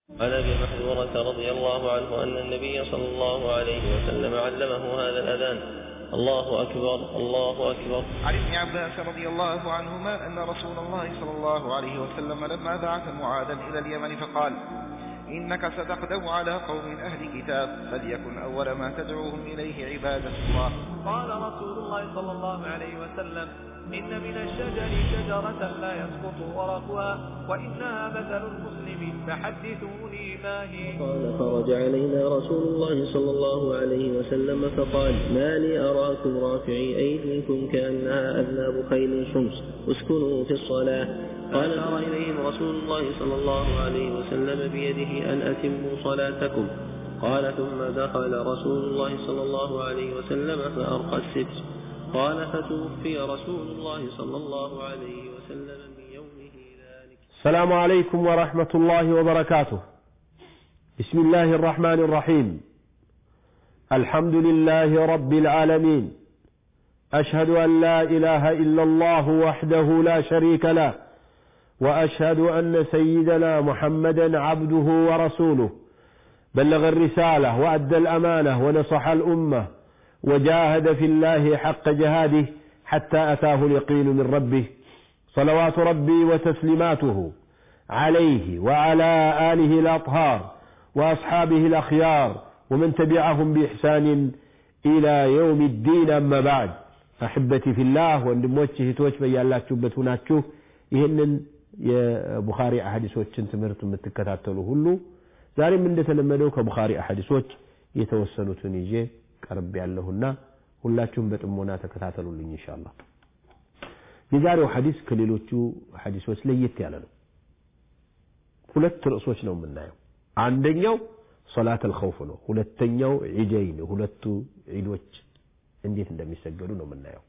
عن ابي محذورة رضي الله عنه ان النبي صلى الله عليه وسلم علمه هذا الاذان الله اكبر الله اكبر عن ابن عباس رضي الله عنهما أن رسول الله صلى الله عليه وسلم لما بعث معاذا إلى اليمن فقال إنك ستقدم على قوم أهل كتاب فليكن أول ما تدعوهم إليه عبادة الله قال رسول الله صلى الله عليه وسلم إن من الشجر شجرة لا يسقط ورقها وإنها مثل المسلم فحدثوني ما هي قال خرج علينا رسول الله صلى الله عليه وسلم فقال ما لي أراكم رافعي أيديكم كأنها أذناب خيل شمس اسكنوا في الصلاة قال أرى إليهم رسول الله صلى الله عليه وسلم بيده أن أتموا صلاتكم قال ثم دخل رسول الله صلى الله عليه وسلم فأرقى الستر قال فتوفي رسول الله صلى الله عليه وسلم من يومه ذلك السلام عليكم ورحمة الله وبركاته بسم الله الرحمن الرحيم الحمد لله رب العالمين أشهد أن لا إله إلا الله وحده لا شريك له وأشهد أن سيدنا محمدا عبده ورسوله بلغ الرسالة وأدى الأمانة ونصح الأمة وجاهد في الله حق جهاده حتى أتاه اليقين من ربه صلوات ربي وتسليماته عليه وعلى آله الأطهار وأصحابه الأخيار ومن تبعهم بإحسان إلى يوم الدين أما بعد أحبتي في الله ወንድሞች እህቶች በያላችሁበት ሁናችሁ ይህንን የቡኻሪ አሐዲሶችን ትምህርት የምትከታተሉ ሁሉ ዛሬም እንደተለመደው ከቡኻሪ አሐዲሶች የተወሰኑትን ይዤ ቀርብ ያለሁና ሁላችሁም በጥሞና ተከታተሉልኝ ኢንሻአላህ የዛሬው ሐዲስ ከሌሎቹ ሐዲሶች ለየት ያለ ነው ሁለት ርዕሶች ነው የምናየው አንደኛው ሶላት አልኸውፍ ነው ሁለተኛው ዒደይን ሁለቱ ዒዶች እንዴት እንደሚሰገዱ ነው የምናየው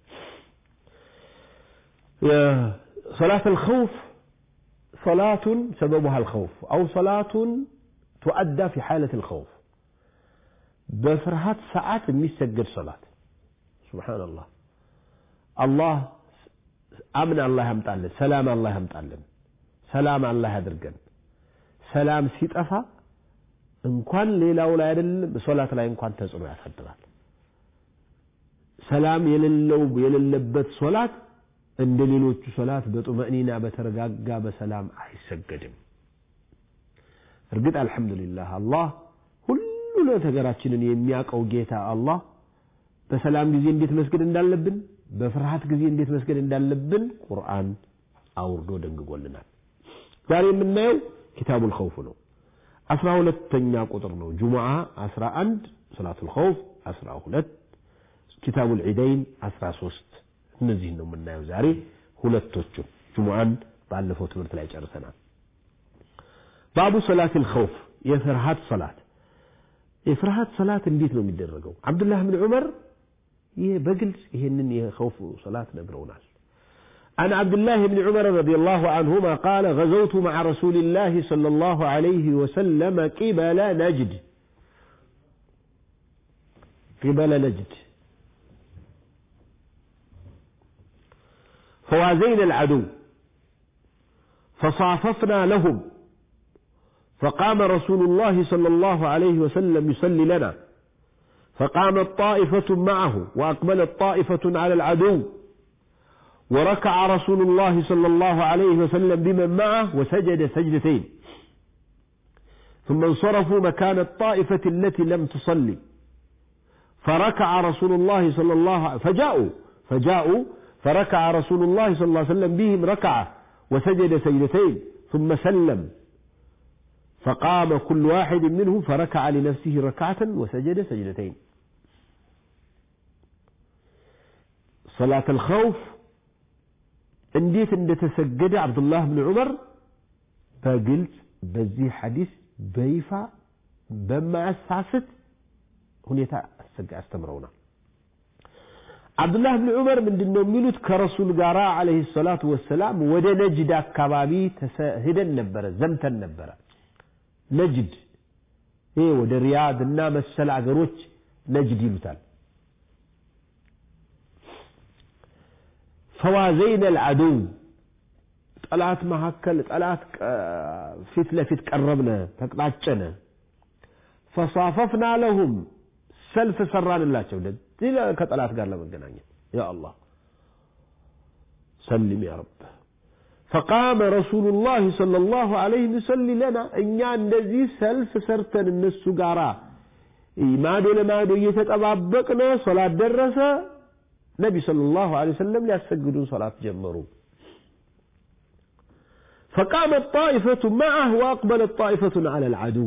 ሶላት አልኸውፍ صلاة سببها الخوف أو صلاة تؤدى في حالة الخوف بفرهات ساعات የሚሰገድ صلاة سبحان الله الله أمن الله يمጣልን ሰላም الله يمጣልን ሰላም الله ያድርገን ሰላም ሲጠፋ እንኳን ሌላው ላይ አይደለም ሶላት ላይ እንኳን ተጽዕኖ ያሳድራል ሰላም የሌለው የሌለበት ሶላት እንደ ሌሎቹ ሶላት በጡመእኒና በተረጋጋ በሰላም አይሰገድም እርግጥ አልሐምዱሊላህ አላህ ሁሉ ነገራችንን የሚያውቀው ጌታ አላህ በሰላም ጊዜ እንዴት መስገድ እንዳለብን በፍርሃት ጊዜ እንዴት መስገድ እንዳለብን ቁርአን አውርዶ ደንግጎልናል ዛሬ የምናየው ኪታቡል ኸውፍ ነው አስራ ሁለተኛ ቁጥር ነው ጁሙዓ አስራ አንድ ሰላቱል ኸውፍ አስራ ሁለት ኪታቡል ዒደይን አስራ ሶስት እነዚህን ነው የምናየው ዛሬ ሁለቶቹን ጁሙዓን ባለፈው ትምህርት ላይ ጨርሰናል ባቡ ሰላት ልኸውፍ የፍርሃት ሰላት የፍርሃት ሰላት እንዴት ነው የሚደረገው አብዱላህ ብን ዑመር ይህ በግልጽ ይህንን የኸውፍ ሰላት ነግረውናል عن عبد الله بن عمر رضي الله عنهما قال غزوت مع رسول الله صلى الله عليه وسلم قبل نجد قبل نجد فوازينا العدو فصاففنا لهم فقام رسول الله صلى الله عليه وسلم يصلي لنا فقامت طائفة معه وأقبلت طائفة على العدو وركع رسول الله صلى الله عليه وسلم بمن معه وسجد سجدتين ثم انصرفوا مكان الطائفة التي لم تصلي فركع رسول الله صلى الله عليه فجاءوا فجاءوا فركع رسول الله صلى الله عليه وسلم بهم ركعة وسجد سجدتين ثم سلم فقام كل واحد منهم فركع لنفسه ركعة وسجد سجدتين صلاة الخوف እንዴት እንደተሰገደ አብዱላህ ብን ዑመር በግልጽ በዚህ ሐዲስ በይፋ በማያሳስት ሁኔታ አስተምረውናል አብዱላህ ብን ዑመር ምንድን ነው የሚሉት ከረሱል ጋር አለህ ሰላቱ ወሰላም ወደ ነጅድ አካባቢ ሄደን ነበረ ዘምተን ነበረ ነጅድ ይሄ ወደ ሪያድ እና መሰል አገሮች ነጅድ ይሉታል ፈዋዘይነ አልዓዱው ጠላት መካከል ጠላት ፊት ለፊት ቀረብነ ተቅጣጨነ ፈሳፈፍና ለሁም ሰልፍ ሰራንላቸው እንደዚህ ከጠላት ጋር ለመገናኘት ያ አላህ ሰልም ያ ረብ فقام رسول الله صلى الله عليه وسلم لنا እኛ እንደዚህ ሰልፍ ሰርተን እነሱ ጋራ ማዶ ለማዶ እየተጠባበቅነ ሶላት ደረሰ ነቢ ሰለላሁ ዐለይሂ ወሰለም ሊያሰግዱን ሶላት ጀመሩ فقامت طائفة معه وأقبلت طائفة على العدو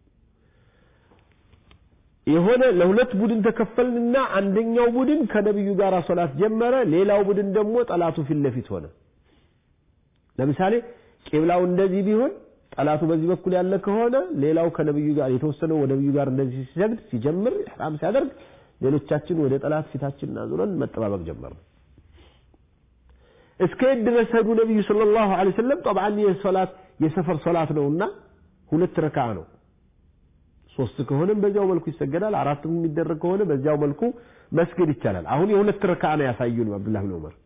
የሆነ ለሁለት ቡድን ተከፈልንና አንደኛው ቡድን ከነብዩ ጋር ሶላት ጀመረ ሌላው ቡድን ደግሞ ጠላቱ ፊት ለፊት ሆነ ለምሳሌ ቂብላው እንደዚህ ቢሆን ጠላቱ በዚህ በኩል ያለ ከሆነ ሌላው ከነብዩ ጋር የተወሰነው ወደ ነብዩ ጋር እንደዚህ ሲሰግድ ሲጀምር ኢህራም ሲያደርግ ሌሎቻችን ወደ ጠላት ፊታችንን አዙረን መጠባበቅ ጀመር እስከ የት ድረስ ሄዱ ነብዩ ሰለላሁ ዐለይሂ ወሰለም ጠብዓን የሶላት የሰፈር ሶላት ነውና ሁለት ረካ ነው ሶስት ከሆነም በዚያው መልኩ ይሰገዳል አራትም የሚደረግ ከሆነ በዚያው መልኩ መስገድ ይቻላል አሁን የሁለት ረካ ነው ያሳዩን አብዱላህ ብን ዑመር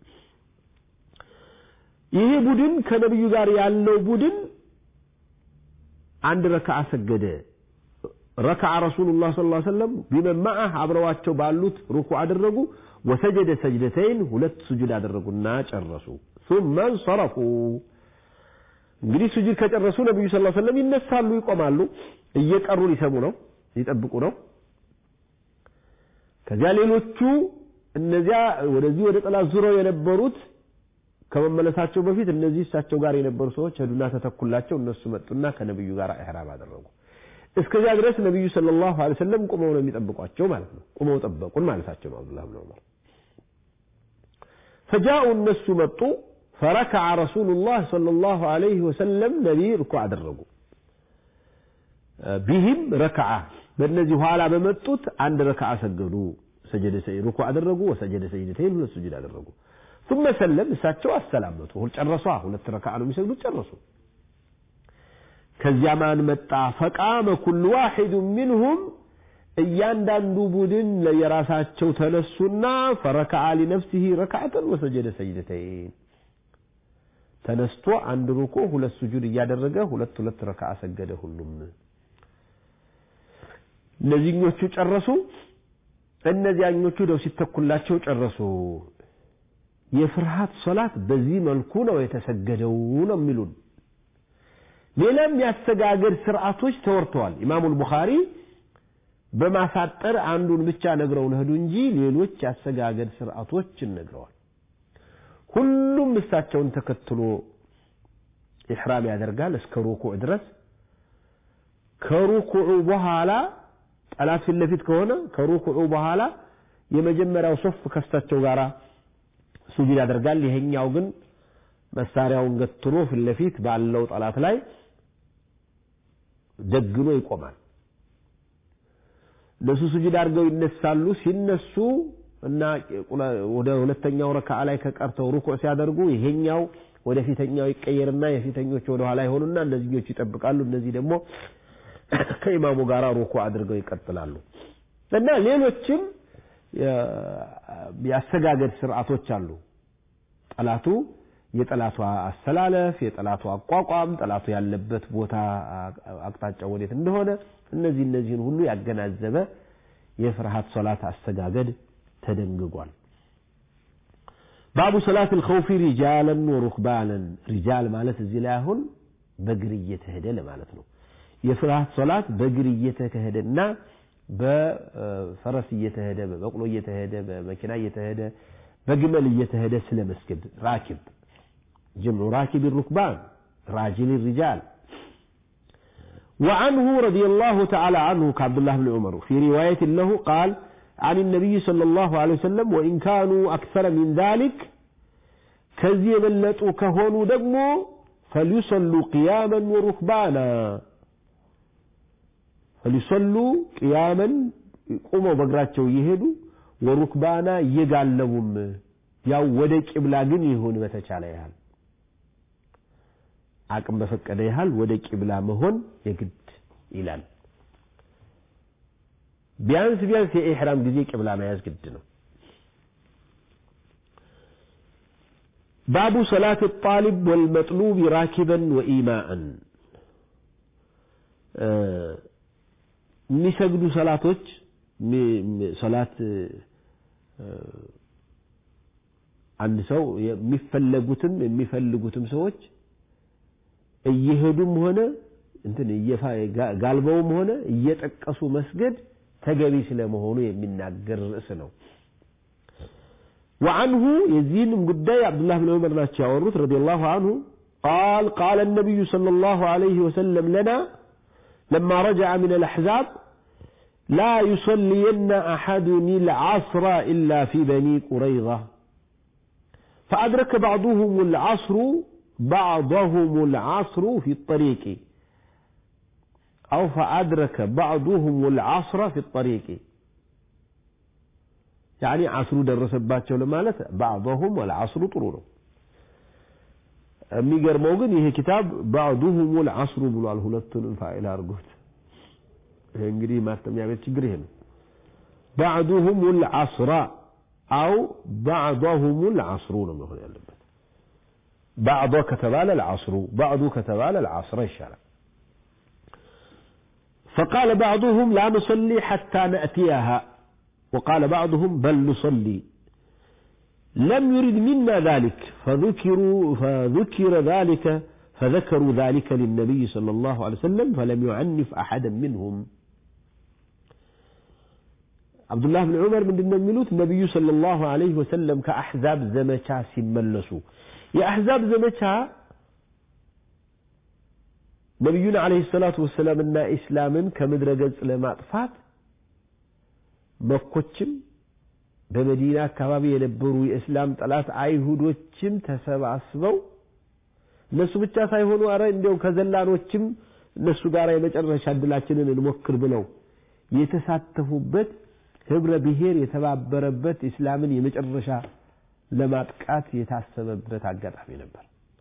ይሄ ቡድን ከነብዩ ጋር ያለው ቡድን አንድ ረካዓ ሰገደ ረካዓ ረሱሉላህ ሰለላሁ ዐለይሂ ወሰለም ቢመን መዐህ አብረዋቸው ባሉት ሩኩዕ አደረጉ ወሰጀደ ሰጅደተይን ሁለት ስጁድ አደረጉና ጨረሱ ثم انصرفوا እንግዲህ ስጁድ ከጨረሱ ነብዩ ሰለላሁ ዐለይሂ ወሰለም ይነሳሉ ይቆማሉ እየቀሩ ሊሰሙ ነው ሊጠብቁ ነው ከዚያ ሌሎቹ እነዚያ ወደዚህ ወደ ጠላት ዙረው የነበሩት ከመመለሳቸው በፊት እነዚህ እሳቸው ጋር የነበሩ ሰዎች ሄዱና ተተኩላቸው እነሱ መጡና ከነብዩ ጋር ኢህራም አደረጉ እስከዚያ ድረስ ነብዩ ሰለላሁ ዐለይሂ ወሰለም ቁመው ነው የሚጠብቋቸው ማለት ነው ቁመው ጠበቁን ማለታቸው ነው አብዱላህ ብን ዑመር فجاءوا እነሱ መጡ فركع رسول الله صلى الله عليه وسلم نبي ركوع አደረጉ ቢህም ረክዓ በእነዚህ ኋላ በመጡት አንድ ረክዓ ሰገዱ ሰጀደ ሩኩዕ አደረጉ ወሰጀደ ሰጅደተይን ሁለት ስጁድ አደረጉ ثم ሰለም እሳቸው አሰላመቱ ጨረሷ ሁለት ረክዓ ነው የሚሰግዱት ጨረሱ ከዚያ ማን መጣ ፈቃመ ኩል ዋሒድ ሚንሁም እያንዳንዱ ቡድን ለየራሳቸው ተነሱና ፈረከዓ ሊነፍሲህ ረክዓተን ወሰጀደ ሰጅደተይን ተነስቶ አንድ ሩኩ ሁለት ስጁድ እያደረገ ሁለት ሁለት ረክዓ ሰገደ ሁሉም እነዚህኞቹ ጨረሱ እነዚያኞቹ ደው ሲተኩላቸው ጨረሱ የፍርሃት ሶላት በዚህ መልኩ ነው የተሰገደው ነው የሚሉን ሌላም ያሰጋገድ ስርዓቶች ተወርተዋል ኢማሙል ቡኻሪ በማሳጠር አንዱን ብቻ ነግረውን ሄዱ እንጂ ሌሎች ያሰጋገድ ስርዓቶችን ነግረዋል ሁሉም እሳቸውን ተከትሎ ኢሕራም ያደርጋል እስከ ሩኩዕ ድረስ ከሩኩዑ በኋላ ጠላት ፊት ለፊት ከሆነ ከሩኩዑ በኋላ የመጀመሪያው ሶፍ ከእሳቸው ጋር ሱጁድ ያደርጋል ይሄኛው ግን መሳሪያውን ገትሮ ፊት ለፊት ባለው ጠላት ላይ ደግኖ ይቆማል እነሱ ሱጁድ አድርገው ይነሳሉ ሲነሱ እና ወደ ሁለተኛው ረካዓ ላይ ከቀርተው ሩኩዕ ሲያደርጉ ይሄኛው ወደ ፊተኛው ይቀየርና የፊተኞች ወደ ኋላ ይሆኑና እነዚህኞቹ ይጠብቃሉ እነዚህ ደግሞ ከኢማሙ ጋር ሩኩዕ አድርገው ይቀጥላሉ እና ሌሎችም የአሰጋገድ ስርዓቶች አሉ ጠላቱ የጠላቱ አሰላለፍ የጠላቱ አቋቋም ጠላቱ ያለበት ቦታ አቅጣጫ ወዴት እንደሆነ እነዚህ እነዚህን ሁሉ ያገናዘበ የፍርሃት ሶላት አሰጋገድ ተደንግጓል ባቡ ሰላት ልኸውፊ ሪጃለን ወሩክባንን ሪጃል ማለት እዚህ ላይ አሁን በእግር እየተሄደ ለማለት ነው የፍርሃት ሶላት በእግር እየተካሄደና በፈረስ እየተሄደ በበቅሎ እየተሄደ በመኪና እየተሄደ በግመል እየተሄደ ስለ መስገድ ራኪብ ጀምዑ ራኪብ ሩክባን راجل الرجال وعنه رضي الله تعالى عنه كعبد الله بن عمر في رواية له قال عن النبي صلى الله عليه وسلم وإن كانوا أكثر من ذلك كزي بلتوا كهونوا دقموا فليصلوا قياما وركبانا فليصلوا قياما قوموا بقراتشو يهدوا ወሩክባና እየጋለቡም ያው ወደ ቂብላ ግን ይሁን በተቻለ ያህል አቅም በፈቀደ ያህል ወደ ቂብላ መሆን የግድ ይላል ቢያንስ ቢያንስ የኢሕራም ጊዜ ቂብላ መያዝ ግድ ነው ባቡ ሰላት ጣሊብ ወልመጥሉብ ራኪበን ወኢማአን የሚሰግዱ ሰላቶች ሰላት አንድ ሰው የሚፈለጉትም የሚፈልጉትም ሰዎች እየሄዱም ሆነ እንትን ጋልበውም ሆነ እየጠቀሱ መስገድ ተገቢ ስለመሆኑ የሚናገር ርዕስ ነው። وعنه يزين قداي عبد الله بن عمر ناتشا وروت رضي الله عنه قال قال النبي صلى الله عليه وسلم لنا لما رجع من الأحزاب لا يصلين أحد العصر إلا في بني قريظة فأدرك بعضهم العصر بعضهم العصر في الطريق أو فأدرك بعضهم العصر في الطريق يعني عصر درس باتشو لمالت بعضهم والعصر طرونه የሚገርመው ግን ይሄ ኪታብ ባዕዱሁም ልዓስሩ ብሏል ሁለቱንም ፋይል አድርጎት ይሄ እንግዲህ ማተሚያ ቤት ችግር ይሄ ነው ባዕዱሁም ልዓስራ አው ባዕضሁም ልዓስሩ ነው መሆን ያለበት ባዕض ከተባለ ልዓስሩ ባዕዱ ከተባለ ልዓስረ ይሻላል فقال بعضهم لا نصلي حتى نأتيها وقال بعضهم بل نصلي لم يرد منا ذلك فذكروا فذكر ذلك فذكروا ذلك للنبي صلى الله عليه وسلم فلم يعنف أحدا منهم عبد الله بن عمر من النملوت النبي صلى الله عليه وسلم كأحزاب زمشا سملسوا يا أحزاب زمشا نبينا عليه الصلاة والسلام أن إسلاما كمدر قلت لما أطفات مكوتشم በመዲና አካባቢ የነበሩ የእስላም ጠላት አይሁዶችም ተሰባስበው እነሱ ብቻ ሳይሆኑ አረ እንዲያው ከዘላኖችም እነሱ ጋር የመጨረሻ እድላችንን እንሞክር ብለው የተሳተፉበት ህብረ ብሔር የተባበረበት እስላምን የመጨረሻ ለማጥቃት የታሰበበት አጋጣሚ ነበር።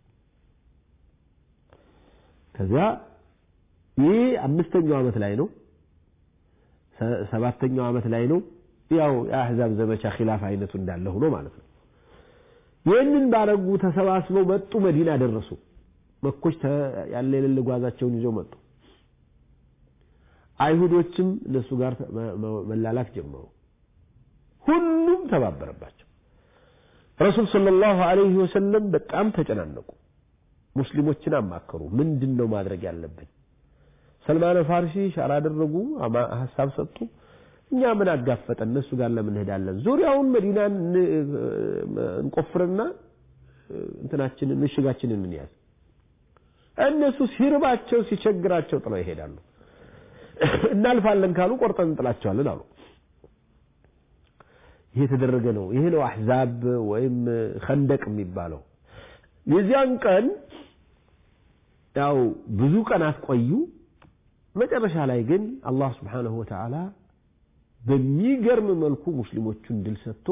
ከዚያ ይህ አምስተኛው ዓመት ላይ ነው፣ ሰባተኛው ዓመት ላይ ነው። ያው የአህዛብ ዘመቻ ኺላፍ አይነቱ እንዳለ ሆኖ ማለት ነው። ይህንን ባረጉ ተሰባስበው መጡ፣ መዲና ደረሱ። መኮች ያለ የሌለ ጓዛቸውን ይዘው መጡ። አይሁዶችም እነሱ ጋር መላላክ ጀመሩ። ሁሉም ተባበረባቸው። ረሱል ሰለላሁ ዐለይሂ ወሰለም በጣም ተጨናነቁ። ሙስሊሞችን አማከሩ። ምንድን ነው ማድረግ ያለብን? ሰልማን ፋርሲ ሻራ አደረጉ፣ ሀሳብ ሰጡ። እኛ ምን አጋፈጠን? እነሱ ጋር ለምን እንሄዳለን? ዙሪያውን መዲናን እንቆፍርና እንትናችንን ምሽጋችንን እንያዝ። እነሱ ሲርባቸው ሲቸግራቸው ጥለው ይሄዳሉ። እናልፋለን ካሉ ቆርጠን እንጥላቸዋለን አሉ። ይሄ የተደረገ ነው። ይሄ ነው አሕዛብ ወይም ኸንደቅ የሚባለው። የዚያን ቀን ያው ብዙ ቀናት ቆዩ። መጨረሻ ላይ ግን አላህ ስብሓነሁ ወተዓላ በሚገርም መልኩ ሙስሊሞቹን ድል ሰጥቶ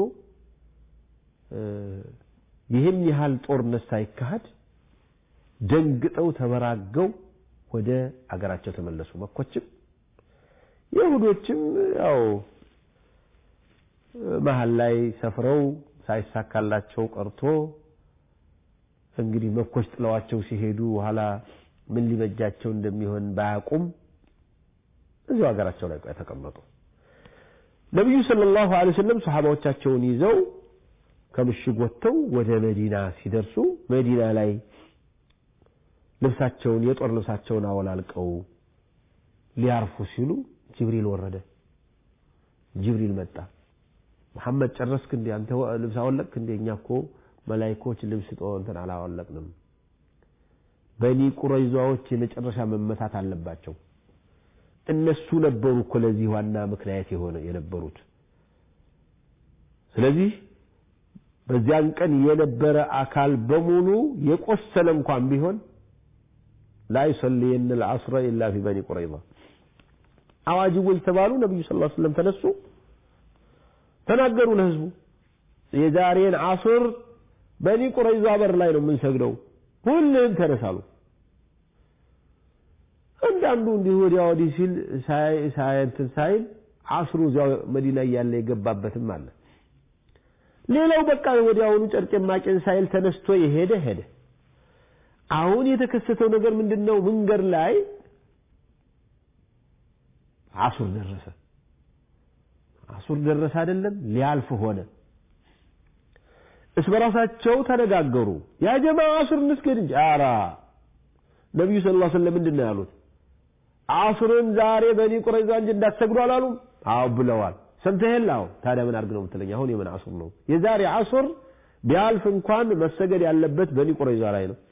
ይህን ያህል ጦርነት ሳይካሄድ ደንግጠው ተበራገው ወደ አገራቸው ተመለሱ። መኮችም ይሁዶችም ያው መሀል ላይ ሰፍረው ሳይሳካላቸው ቀርቶ እንግዲህ መኮች ጥለዋቸው ሲሄዱ ኋላ ምን ሊበጃቸው እንደሚሆን ባያውቁም እዚሁ ሀገራቸው ላይ ተቀመጡ። ነቢዩ ሰለላሁ ዐለይሂ ወሰለም ሰሓባዎቻቸውን ይዘው ከምሽግ ወጥተው ወደ መዲና ሲደርሱ መዲና ላይ ልብሳቸውን የጦር ልብሳቸውን አወላልቀው ሊያርፉ ሲሉ ጅብሪል ወረደ። ጅብሪል መጣ። መሐመድ ጨረስክ እንዴ? አንተ ልብስ አወለቅክ እንዴ? እኛ እኮ መላይኮች ልብስ ጦ እንትን አላወለቅንም። በኒ ቁረይዛዎች የመጨረሻ መመታት አለባቸው። እነሱ ነበሩ እኮ ለዚህ ዋና ምክንያት የሆነ የነበሩት። ስለዚህ በዚያን ቀን የነበረ አካል በሙሉ የቆሰለ እንኳን ቢሆን ላ ዩሰሊየነ ልዐስረ ኢላ ፊ በኒ ቁረይዛ አዋጅቦች ተባሉ። ነቢዩ ስ ሰለም ተነሱ፣ ተናገሩ ለህዝቡ የዛሬን አሱር በኒ ቁረይዛ በር ላይ ነው የምንሰግደው፣ ሁሉም ተነሳሉ። አንዳንዱ እንዲህ ወዲያ ወዲህ ሲል ሳይ እንትን ሳይል አስሩ እዚያው መዲና እያለ የገባበትም አለ። ሌላው በቃ ወዲያውኑ ጨርቄን ማቄን ሳይል ተነስቶ የሄደ ሄደ። አሁን የተከሰተው ነገር ምንድን ነው? መንገድ ላይ አሱር ደረሰ። አሱር ደረሰ አይደለም ሊያልፍ ሆነ። እስ በራሳቸው ተነጋገሩ። ያ ጀማ አሱር እንስገድ እንጂ አራ ነቢዩ ሰለላሁ ዐለይሂ ወሰለም ምንድን ነው ያሉት? አሱርን ዛሬ በኒ ቁረይዛ እንጂ እንዳትሰግዱ አላሉም? አዎ ብለዋል። ሰምተሃል? አዎ። ታዲያ ምን አድርግ ነው የምትለኝ? አሁን የምን አሱር ነው? የዛሬ አሱር ቢያልፍ እንኳን መሰገድ ያለበት በኒ ቁረይዛ ላይ ነው።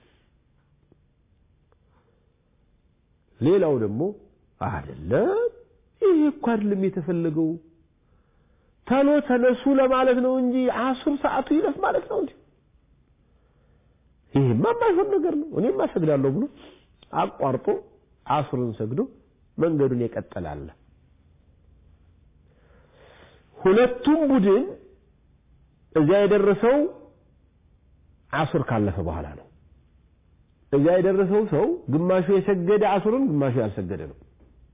ሌላው ደግሞ አይደለም ይሄ እኮ አይደለም የተፈለገው ተሎ ተነሱ ለማለት ነው እንጂ አሱር ሰዓቱ ይለፍ ማለት ነው እንጂ ይሄማ የማይሆን ነገር ነው። እኔማ እሰግዳለሁ ብሎ አቋርጦ አሱርን ሰግዶ መንገዱን የቀጠላለ። ሁለቱም ቡድን እዚያ የደረሰው አሱር ካለፈ በኋላ ነው። እዚያ የደረሰው ሰው ግማሹ የሰገደ አሱርን፣ ግማሹ ያልሰገደ ነው።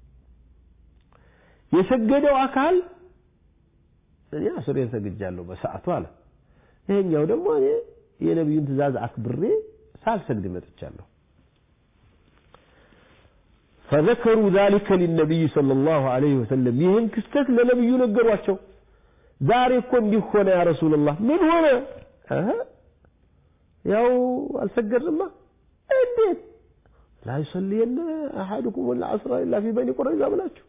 የሰገደው አካል እኔ አሱሬን ሰግጃለሁ በሰዓቱ አለ። ይሄኛው ደግሞ እኔ የነቢዩን ትእዛዝ አክብሬ ሳልሰግድ መጥቻለሁ። ፈዘከሩ ዛሊከ ሊነቢይ ሰለላሁ ዐለይሂ ወሰለም ይህን ክስተት ለነቢዩ ነገሯቸው። ዛሬ እኮ እንዲህ ሆነ ያ ረሱልላህ። ምን ሆነ? ያው አልሰገድንማ። እንዴት ላ ዩሰሊየነ አሐዱኩም ልዐስራ ኢላ ፊ በኒ ቁረይዛ ብላችሁ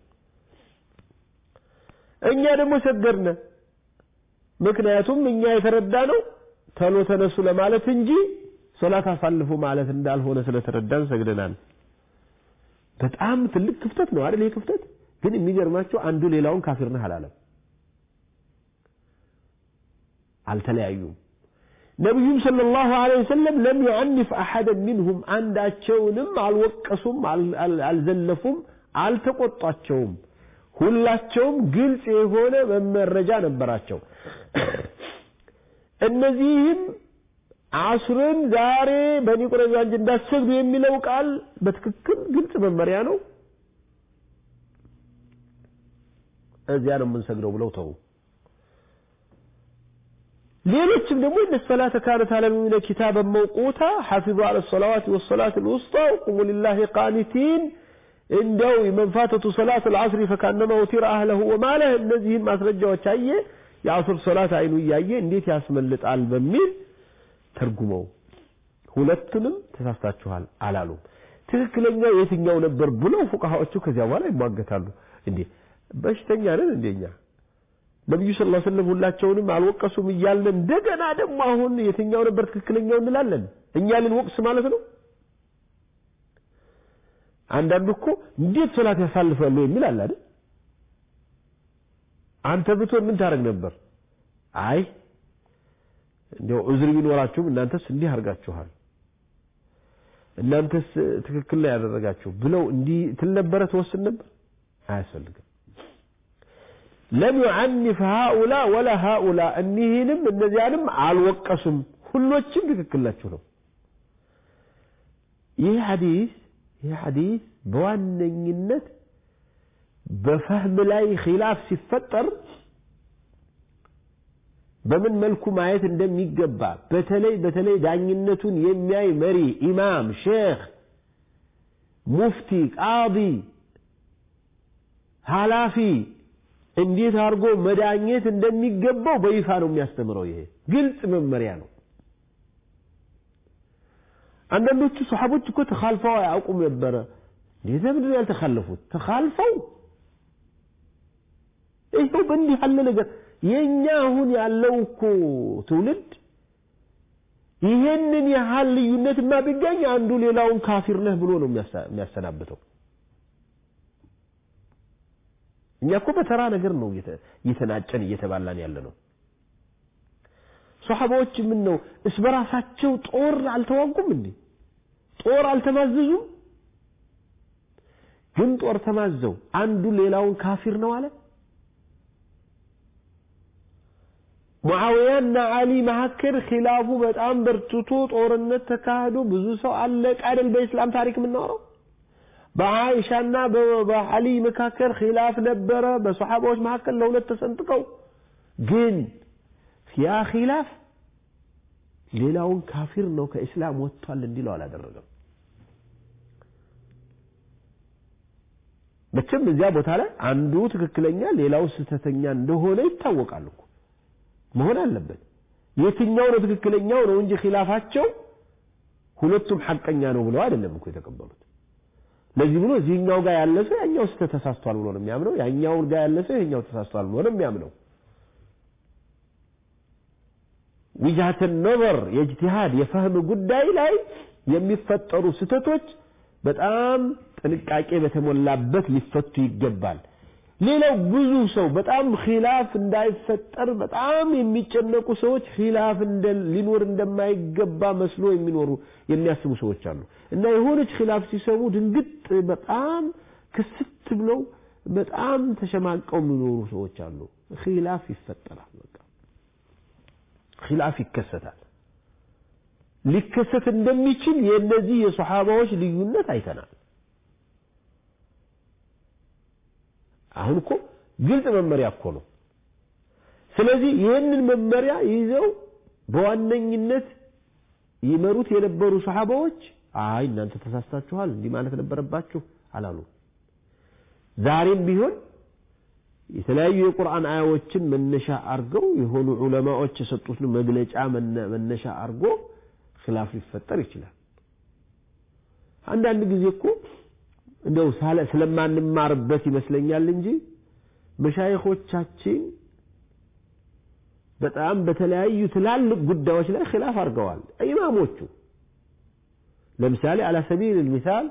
እኛ ደግሞ ሰገድነ። ምክንያቱም እኛ የተረዳ ነው ተሎ ተነሱ ለማለት እንጂ ሶላት አሳልፉ ማለት እንዳልሆነ ስለተረዳን ሰግደናል። በጣም ትልቅ ክፍተት ነው አይደል? ይህ ክፍተት ግን የሚገርማቸው አንዱ ሌላውን ካፊር ነህ አላለም። አልተለያዩም። ነቢዩም ሰለላሁ ዐለይሂ ወሰለም ለም ዩዐኒፍ አሐደን ሚንሁም አንዳቸውንም አልወቀሱም፣ አልዘለፉም፣ አልተቆጧቸውም። ሁላቸውም ግልጽ የሆነ መመረጃ ነበራቸው። እነዚህም አሱርን ዛሬ በኒ ቁረይዛ እንጂ እንዳትሰግዱ የሚለው ቃል በትክክል ግልጽ መመሪያ ነው። እዚያ ነው የምንሰግደው ብለው ተው። ሌሎችም ደግሞ እነ ሰላተ ካነት አለ ሙእሚነ ኪታበን መውቁታ ሐፊዙ አለ ሰላዋት ወሰላት ልውስጣ ወቁሙ ሊላሂ ቃኒቲን እንደው መንፋተቱ ሰላት አልዓስሪ ፈካነማ ውቲረ አህለሁ ወማለህ እነዚህን ማስረጃዎች አየ የአሱር ሶላት አይኑ እያየ እንዴት ያስመልጣል በሚል ተርጉመው ሁለቱንም ተሳስታችኋል አላሉም። ትክክለኛው የትኛው ነበር ብለው ፉቃሃዎቹ ከዚያ በኋላ ይሟገታሉ። እንዴ በሽተኛ ነን እንደኛ ነብዩ ሰለላሁ ዐለይሂ ወሰለም ሁላቸውንም አልወቀሱም እያልን እንደገና ደግሞ አሁን የትኛው ነበር ትክክለኛው እንላለን? እኛ ልንወቅስ ማለት ነው። አንዳንዱ እኮ እንዴት ሶላት ያሳልፋሉ የሚል አለ አይደል? አንተ ብትሆን ምን ታደርግ ነበር? አይ እንዲያው ዑዝር ቢኖራችሁም እናንተስ እንዲህ አድርጋችኋል፣ እናንተስ ትክክል ላይ ያደረጋችሁ ብለው እንዲህ ትል ነበረ፣ ትወስን ነበር። አያስፈልግም። ለም ዩዐኒፍ ሃኡላ ወላ ሃኡላ እኒህንም እነዚያንም አልወቀሱም። ሁሎችም ትክክል ናችሁ ነው። ይህ ሐዲስ ይህ ሐዲስ በዋነኝነት በፈህም ላይ ኺላፍ ሲፈጠር በምን መልኩ ማየት እንደሚገባ በተለይ በተለይ ዳኝነቱን የሚያይ መሪ፣ ኢማም፣ ሼክ፣ ሙፍቲ፣ ቃዲ፣ ኃላፊ እንዴት አድርጎ መዳኘት እንደሚገባው በይፋ ነው የሚያስተምረው። ይሄ ግልጽ መመሪያ ነው። አንዳንዶቹ ሰሓቦች እኮ ተኻልፈው አያውቁም ነበረ። እንዴት ለምንድን ነው ያልተኻለፉት? ተኻልፈው ይኸው በእንዲህ ያለ ነገር የኛ አሁን ያለው እኮ ትውልድ ይሄንን ያህል ልዩነትማ ቢገኝ አንዱ ሌላውን ካፊር ነህ ብሎ ነው የሚያሰናብተው። እኛ እኮ በተራ ነገር ነው እየተናጨን እየተባላን ያለ ነው። ሶሐባዎች ምን ነው እስ በራሳቸው ጦር አልተዋጉም እንዴ? ጦር አልተማዘዙም? ግን ጦር ተማዘው አንዱ ሌላውን ካፊር ነው አለ። ሙዓዊያና አሊ መካከል ኺላፉ በጣም በርትቶ ጦርነት ተካሂዶ ብዙ ሰው አለቀ አይደል? በኢስላም ታሪክ የምናወራው በአይሻና በአሊ መካከል ኺላፍ ነበረ። በሶሐባዎች መካከል ለሁለት ተሰንጥቀው ግን ያ ኺላፍ ሌላውን ካፊር ነው ከእስላም ወጥቷል እንዲለው አላደረገም መቼም እዚያ ቦታ ላይ አንዱ ትክክለኛ ሌላው ስህተተኛ እንደሆነ ይታወቃል እኮ መሆን አለበት የትኛው ነው ትክክለኛው ነው እንጂ ኺላፋቸው ሁለቱም ሐቀኛ ነው ብለው አይደለም እኮ የተቀበሉት ለዚህ ብሎ እዚህኛው ጋር ያለ ሰው ያኛው ስህተት ተሳስቷል ብሎ ነው የሚያምነው ያኛው ጋር ያለ ሰው ይሄኛው ተሳስቷል ብሎ ነው የሚያምነው ዊጅሃተ ነበር የእጅቲሃድ የፈህም ጉዳይ ላይ የሚፈጠሩ ስህተቶች በጣም ጥንቃቄ በተሞላበት ሊፈቱ ይገባል ሌላው ብዙ ሰው በጣም ኺላፍ እንዳይፈጠር በጣም የሚጨነቁ ሰዎች ኺላፍ ሊኖር እንደማይገባ መስሎ የሚኖሩ የሚያስቡ ሰዎች አሉ እና የሆነች ኺላፍ ሲሰሙ ድንግጥ በጣም ክስት ብለው በጣም ተሸማቀው የሚኖሩ ሰዎች አሉ ኺላፍ ይፈጠራል በቃ ኺላፍ ይከሰታል ሊከሰት እንደሚችል የእነዚህ የሶሓባዎች ልዩነት አይተናል አሁን እኮ ግልጽ መመሪያ እኮ ነው ስለዚህ ይህንን መመሪያ ይዘው በዋነኝነት ይመሩት የነበሩ ሰሓባዎች አይ እናንተ ተሳስታችኋል እንዲህ ማለት ነበረባችሁ አላሉ ዛሬም ቢሆን የተለያዩ የቁርአን አያዎችን መነሻ አርገው የሆኑ ዑለማዎች የሰጡትን መግለጫ መነሻ አርጎ ኺላፍ ሊፈጠር ይችላል አንዳንድ ጊዜ እኮ እንደው ስለማንማርበት ይመስለኛል እንጂ መሻይኾቻችን በጣም በተለያዩ ትላልቅ ጉዳዮች ላይ ኺላፍ አድርገዋል ኢማሞቹ ለምሳሌ አላ ሰቢል ልሚሳል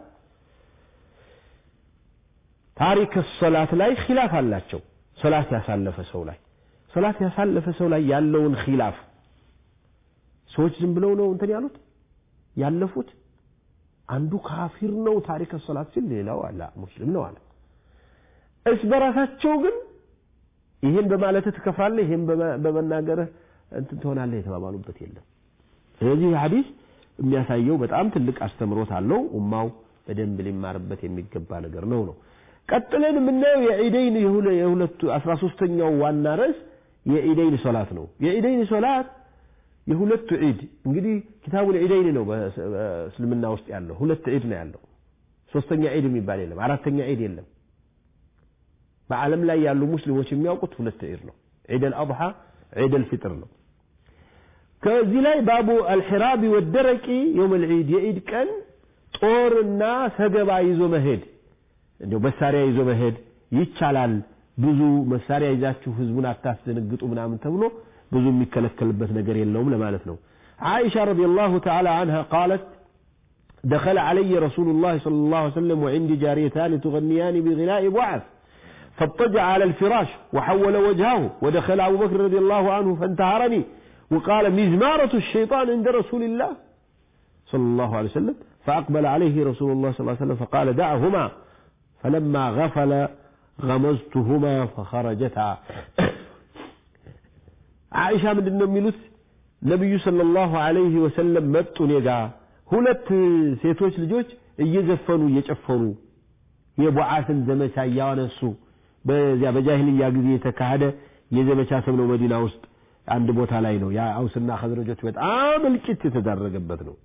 ታሪክ ሶላት ላይ ኺላፍ አላቸው ሶላት ያሳለፈ ሰው ላይ ሶላት ያሳለፈ ሰው ላይ ያለውን ኺላፍ ሰዎች ዝም ብለው ነው እንትን ያሉት ያለፉት አንዱ ካፊር ነው ታሪክ ሶላት ሲል ሌላው አላ ሙስሊም ነው አለ እስ በራሳቸው ግን ይህን በማለት ትከፍራለህ ይህን በመናገርህ እንትን ትሆናለህ የተባባሉበት የለም ስለዚህ ሐዲስ የሚያሳየው በጣም ትልቅ አስተምሮት አለው ኡማው በደንብ ሊማርበት የሚገባ ነገር ነው ነው ቀጥለን የምናየው የዒደይን የሁለቱ አስራ ሶስተኛው ዋና ርዕስ የዒደይን ሶላት ነው የዒደይን ሶላት የሁለቱ ዒድ እንግዲህ ኪታቡል ዒደይን ነው በእስልምና ውስጥ ያለው ሁለት ዒድ ነው ያለው ሶስተኛ ዒድ የሚባል የለም አራተኛ ዒድ የለም በዓለም ላይ ያሉ ሙስሊሞች የሚያውቁት ሁለት ዒድ ነው ዒድ አልአድሓ ዒድ አልፊጥር ነው ከዚህ ላይ ባቡ አልሒራቢ ወደረቂ የውም ልዒድ የዒድ ቀን ጦርና ሰገባ ይዞ መሄድ እንዲያው መሳሪያ ይዞ መሄድ ይቻላል ብዙ መሳሪያ ይዛችሁ ህዝቡን አታስደነግጡ ምናምን ተብሎ ብዙ የሚከለከልበት ነገር የለውም ለማለት ነው عائشة رضي الله تعالى عنها قالت دخل علي رسول الله صلى الله عليه وسلم وعندي جاريتان تغنيان بغناء بعث فاضطجع على الفراش وحول وجهه ودخل أبو بكر رضي الله عنه فانتهرني وقال مزمارة الشيطان عند رسول الله صلى الله عليه وسلم فأقبل عليه رسول الله صلى الله عليه وسلم فقال دعهما فلما غفل غمزتهما فخرجتا عائشة من እንደሚሉት ነብዩ ሰለላሁ ዐለይሂ ወሰለም መጡ እኔ ጋ ሁለት ሴቶች ልጆች እየዘፈኑ እየጨፈኑ የቡዓትን ዘመቻ እያነሱ በዚያ በጃሂልያ ጊዜ የተካሄደ የዘመቻ ስም ነው መዲና ውስጥ አንድ ቦታ ላይ ነው ያ አውስና ኸዝረጆች በጣም እልቂት የተዳረገበት ነው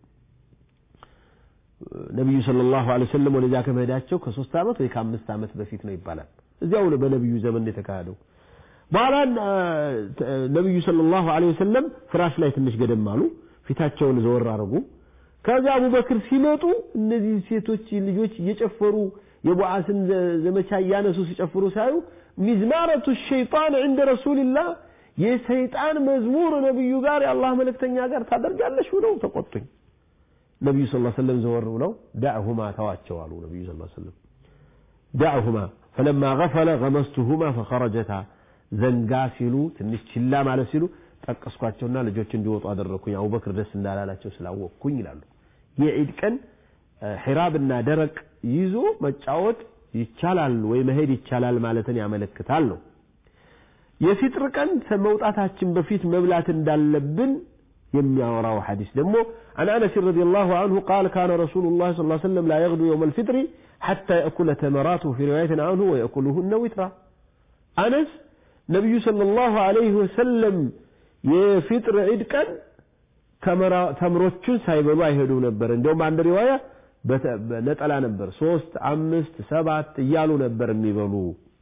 ነቢዩ ሰለላሁ ዐለይሂ ወሰለም ወደዚያ ከመሄዳቸው ከሶስት ዓመት ወይ ከአምስት ዓመት በፊት ነው ይባላል እዚያው በነቢዩ ዘመን የተካሄደው በኋላ ነቢዩ ሰለላሁ ዐለይሂ ወሰለም ፍራሽ ላይ ትንሽ ገደም አሉ ፊታቸውን ዘወር አረጉ ከዚያ አቡበክር ሲመጡ እነዚህ ሴቶች ልጆች እየጨፈሩ የቡዓስን ዘመቻ እያነሱ ሲጨፍሩ ሳዩ ሚዝማረቱ ሸይጣን ዕንደ ረሱልላህ የሰይጣን መዝሙር ነቢዩ ጋር የአላህ መልእክተኛ ጋር ታደርጋለሽ ብለው ተቆጡኝ ነቢዩ ስ ሰለም ዘወር ብለው ዳዕሁማ ተዋቸው አሉ ነቢዩ ስ ሰለም ዳዕሁማ ፈለማ ገፈለ ገመስቱሁማ ፈኸረጀታ ዘንጋ ሲሉ ትንሽ ችላ ማለት ሲሉ ጠቀስኳቸውና ልጆች እንዲወጡ አደረግኩኝ አቡበክር ደስ እንዳላላቸው ስላወቅኩኝ ይላሉ የዒድ ቀን ሒራብና ደረቅ ይዞ መጫወት ይቻላል ወይ መሄድ ይቻላል ማለትን ያመለክታል ነው የፊጥር ቀን ከመውጣታችን በፊት መብላት እንዳለብን የሚያወራው ሐዲስ ደግሞ عن أنس رضي الله عنه قال كان رسول الله صلى الله عليه وسلم لا يغدو يوم الفطر حتى يأكل تمراته في رواية عنه ويأكلهن وترا أنس نبي صلى الله عليه وسلم የፊጥር ዒድ ቀን ተምሮችን ሳይበሉ አይሄዱም ነበር። እንዲሁም አንድ ሪዋያ ነጠላ ነበር። ሶስት፣ አምስት፣ ሰባት እያሉ ነበር የሚበሉ።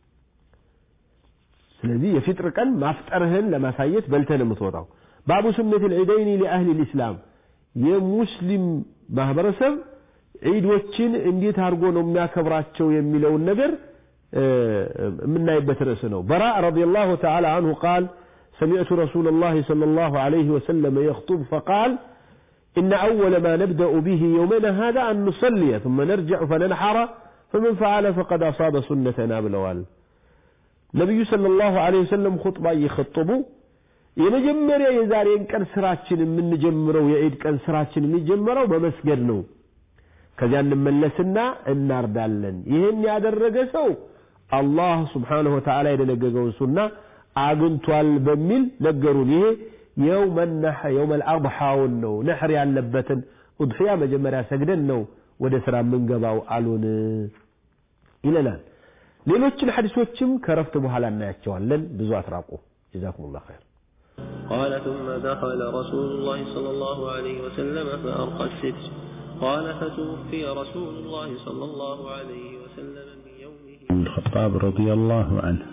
ስለዚህ የፊጥር ቀን ማፍጠርህን ለማሳየት በልተህ ነው የምትወጣው። ባቡ ሱነት ልዒደይኒ ሊአህሊ ልእስላም የሙስሊም ማህበረሰብ ዒዶችን እንዴት አድርጎ ነው የሚያከብራቸው የሚለውን ነገር የምናይበት ርዕስ ነው። በራ ረዲየላሁ ተዓላ አንሁ ቃል سمعت رسول الله صلى الله عليه وسلم يخطب فقال إن أول ما نبدأ به يومنا هذا أن نصلي ثم نرجع فننحر فمن فعل فقد أصاب سنتنا بلوال نبي صلى الله عليه وسلم خطبة يخطبوا የመጀመሪያ የዛሬን ቀን ስራችን የምንጀምረው የዒድ ቀን ስራችን የሚጀምረው በመስገድ ነው። ከዚያ እንመለስና እናርዳለን። ይህን ያደረገ ሰው አላህ ስብሓነሁ ወተዓላ የደነገገውን ሱና አግኝቷል በሚል ነገሩን። ይሄ የውመ ነሕር የውመል አድሓውን ነው ነሕር ያለበትን ኡድሕያ መጀመሪያ ሰግደን ነው ወደ ስራ የምንገባው አሉን ይለናል። ሌሎችን ሐዲሶችም ከረፍት በኋላ እናያቸዋለን። ብዙ አትራቁ። ጀዛኩሙላህ ኸይር። قال ثم دخل رسول الله صلى الله عليه وسلم فأرقى الستر قال فتوفي رسول الله صلى الله عليه وسلم من يومه الخطاب رضي الله عنه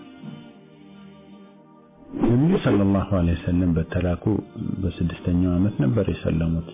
ነቢዩ ሰለላሁ ዐለይሂ ወሰለም በተላኩ በስድስተኛው ዓመት ነበር የሰለሙት።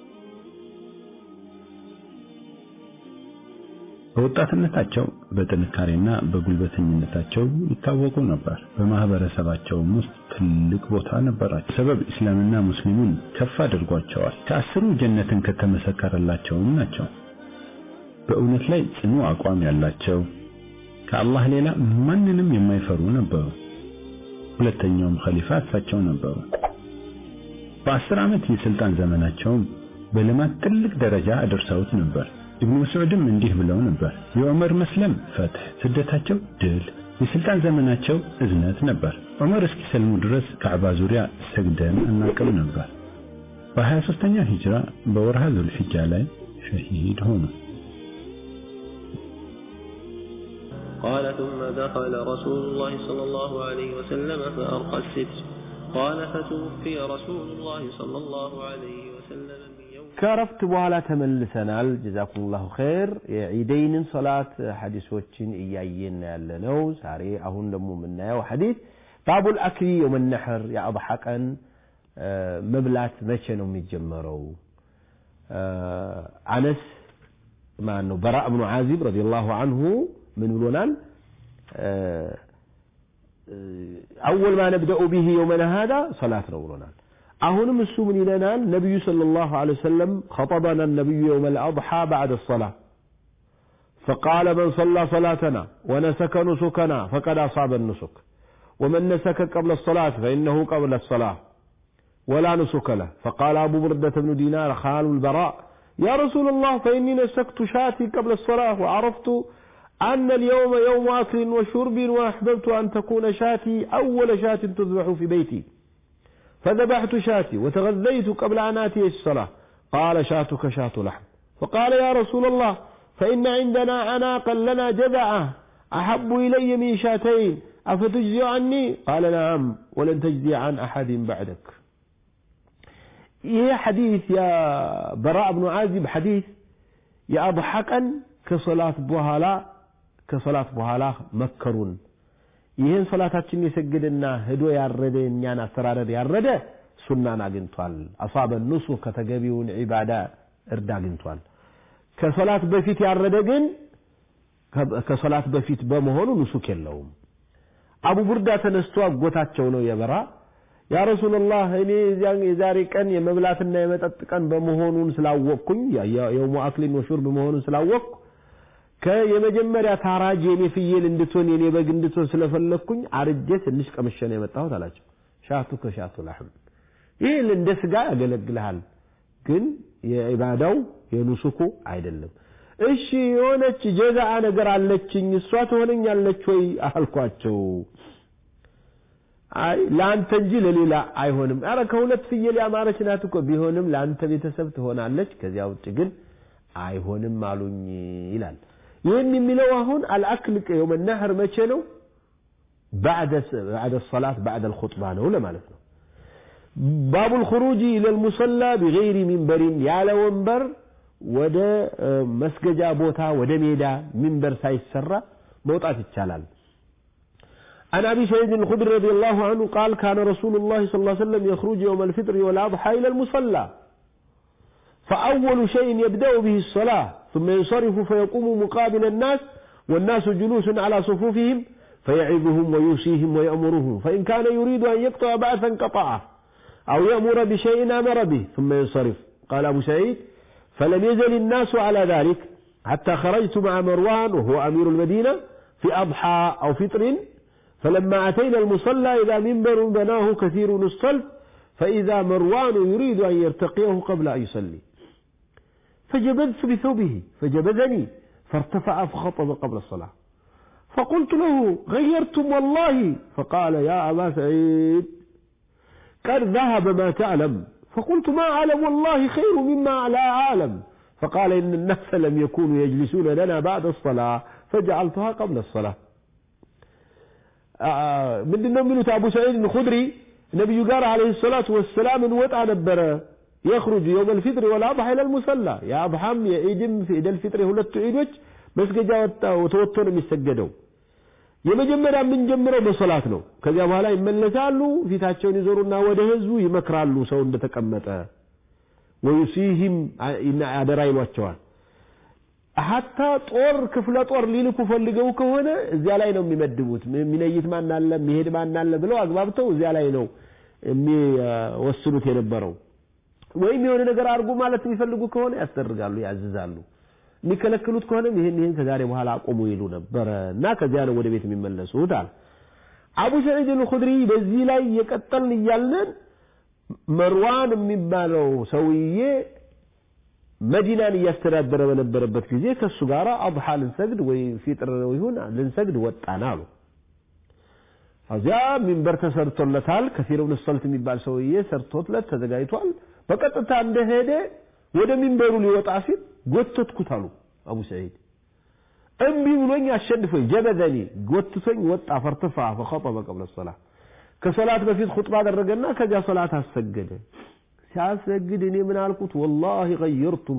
በወጣትነታቸው በጥንካሬና በጉልበተኝነታቸው ይታወቁ ነበር። በማህበረሰባቸውም ውስጥ ትልቅ ቦታ ነበራቸው። ሰበብ እስላምና ሙስሊሙን ከፍ አድርጓቸዋል። ከአስሩ ጀነትን ከተመሰከረላቸውም ናቸው። በእውነት ላይ ጽኑ አቋም ያላቸው ከአላህ ሌላ ማንንም የማይፈሩ ነበሩ። ሁለተኛውም ኸሊፋ እሳቸው ነበሩ። በአስር ዓመት የስልጣን ዘመናቸውም በልማት ትልቅ ደረጃ አደርሰውት ነበር። ኢብኑ መስዑድም እንዲህ ብለው ነበር፣ የዑመር መስለም ፈትህ፣ ስደታቸው ድል፣ የስልጣን ዘመናቸው እዝነት ነበር። ዑመር እስኪሰልሙ ድረስ ካዕባ ዙሪያ ሰግደን አናቅም ነበር። በ23ኛው ሂጅራ በወርሃ ዙልሒጃ ላይ ሸሂድ ሆኑ። قال ثم دخل رسول الله صلى الله عليه وسلم فأرقى الستر قال فتوفي رسول الله صلى الله عليه وسلم من يوم ከረፍት በኋላ ተመልሰናል። ጀዛኩሙላሁ ኸይር። የዒደይንን ሶላት ሐዲሶችን እያየን ያለ ነው። ዛሬ አሁን ደግሞ የምናየው ሐዲስ ባቡል አክሊ የውመ ነሕር የአድሓ ቀን መብላት መቼ ነው የሚጀመረው? አነስ ማን ነው በራ እብኑ ዓዚብ ረዲየላሁ አንሁ ምን ብሎናል? አወል ማ ነብደኡ ቢሂ የውመና ሃዛ ሰላት ነው ብሎናል። አሁንም እሱ ምን ይለናል? ነቢዩ ሰለላሁ ዐለይሂ ወሰለም ኸጠበና ነቢዩ የውመል አድሓ ባዕደ ሰላ فقال من صلى صلاتنا ونسك نسكنا فقد أصاب النسك ومن نسك قبل الصلاة فإنه قبل الصلاة ولا نسك له فقال أبو بردة بن دينار خال البراء يا رسول الله فإني نسكت شاتي قبل الصلاة وعرفت أن اليوم يوم أكل وشرب وأحببت أن تكون شاتي أول شاة تذبح في بيتي فذبحت شاتي وتغذيت قبل أن آتي الصلاة قال شاتك شاة لحم فقال يا رسول الله فإن عندنا عناقا لنا جذعة أحب إلي من شاتين أفتجزي عني قال نعم ولن تجزي عن أحد بعدك ይሄ ሐዲስ የበራ ብኑ ዓዚብ ሐዲስ የአድሓ ቀን ከሶላት በኋላ ከሶላት በኋላ መከሩን ይህን ሶላታችን የሰገደና ሄዶ ያረደ እኛን አስተራረድ ያረደ ሱናን አግኝቷል። አሳበ ኑሱ ከተገቢውን ዒባዳ እርድ አግኝቷል። ከሶላት በፊት ያረደ ግን ከሶላት በፊት በመሆኑ ኑሱክ የለውም። አቡ ቡርዳ ተነስቶ አጎታቸው ነው የበራ ያ ረሱላላህ እኔ የዛሬ ቀን የመብላትና የመጠጥ ቀን በመሆኑን ስላወቅኩኝ የውሙ አክሊን ወሹርብ መሆኑን ስላወቅኩ ከየመጀመሪያ ታራጅ የኔ ፍየል እንድትሆን የኔ በግ እንድትሆን ስለፈለግኩኝ አርጄ ትንሽ ቀምሼ ነው የመጣሁት አላቸው። ሻቱ ከሻቱ ላሕም ይህ እንደ ስጋ ያገለግልሃል፣ ግን የዒባዳው የኑሱኩ አይደለም። እሺ የሆነች ጀዛአ ነገር አለችኝ እሷ ትሆነኛለች ወይ አልኳቸው። አይ ለአንተ እንጂ ለሌላ አይሆንም። አረ ከሁለት ፍየል ያማረች ናት እኮ ቢሆንም ለአንተ ቤተሰብ ትሆናለች፣ ከዚያ ውጭ ግን አይሆንም አሉኝ ይላል። ይህን የሚለው አሁን አልአክል የውመ ነሕር መቼ ነው? ባዕደ ሰላት ባዕደ ልኹጥባ ነው ለማለት ነው። ባቡ ልኹሩጅ ኢለ ልሙሰላ ቢገይሪ ሚንበሪን ያለ ወንበር ወደ መስገጃ ቦታ ወደ ሜዳ ሚንበር ሳይሰራ መውጣት ይቻላል عن أبي سعيد الخدري رضي الله عنه قال كان رسول الله صلى الله عليه وسلم يخرج يوم الفطر والأضحى إلى المصلى فأول شيء يبدأ به الصلاة ثم ينصرف فيقوم مقابل الناس والناس جلوس على صفوفهم فيعظهم ويوصيهم ويأمرهم فإن كان يريد أن يقطع بعثا قطعه أو يأمر بشيء أمر به ثم ينصرف قال أبو سعيد فلم يزل الناس على ذلك حتى خرجت مع مروان وهو أمير المدينة في أضحى أو فطر فلما أتينا المصلى إذا منبر بناه كثير الصلف فإذا مروان يريد أن يرتقيه قبل أن يصلي فجبذت بثوبه فجبذني فارتفع فخطب قبل الصلاة فقلت له غيرتم والله فقال يا أبا سعيد قد ذهب ما تعلم فقلت ما أعلم والله خير مما لا أعلم فقال إن الناس لم يكونوا يجلسون لنا بعد الصلاة فجعلتها قبل الصلاة ምንድን ነው የሚሉት አቡ ሰዒድ ልኹድሪ ነቢዩ ጋር አለህ ሰላቱ ወሰላም እንወጣ ነበረ የኽሩጅ የውም ልፊጥር ወልአضሓ ኢላ ልሙሰላ የአብሓም የዒድም ኢደል ፊጥር የሁለቱ ዒዶች መስገጃ ተወጥቶ ነው የሚሰገደው የመጀመሪያ የምንጀምረው በሶላት ነው ከዚያ በኋላ ይመለሳሉ ፊታቸውን ይዞሩና ወደ ህዝቡ ይመክራሉ ሰው እንደተቀመጠ ወዩሲህም አደራ ይሏቸዋል ሀታ ጦር ክፍለ ጦር ሊልኩ ፈልገው ከሆነ እዚያ ላይ ነው የሚመድቡት የሚነይት ማን አለ የሚሄድ ማን አለ ብለው አግባብተው እዚያ ላይ ነው የሚወስኑት የነበረው ወይም የሆነ ነገር አድርጉ ማለት የሚፈልጉ ከሆነ ያስደርጋሉ ያዝዛሉ የሚከለክሉት ከሆነም ይህን ይህን ከዛሬ በኋላ አቆሙ ይሉ ነበረ እና ከዚያ ነው ወደ ቤት የሚመለሱት አለ አቡ ሰዒድ አልኹድሪ በዚህ ላይ የቀጠልን እያልን መርዋን የሚባለው ሰውዬ መዲናን እያስተዳደረ በነበረበት ጊዜ ከእሱ ጋር አضሓ ልንሰግድ ወይ ፊጥር ይሁን ልንሰግድ ወጣን አሉ እዚያ ሚንበር ተሰርቶለታል ከፊር ብን ሰልት የሚባል ሰውዬ ሰርቶትለት ተዘጋጅቷል በቀጥታ እንደሄደ ወደ ሚንበሩ ሊወጣ ሲል ጎተትኩት አሉ አቡ ሰዒድ እምቢ ብሎኝ አሸንፎኝ ጀበዘኒ ጎትቶኝ ወጣ ፈርትፋ ፈኸጠበ ቀብለ ሰላ ከሶላት በፊት ኹጥባ አደረገና ከዚያ ሶላት አሰገደ ሲያሰግድ እኔ ምን አልኩት ወላሂ ቀየርቱም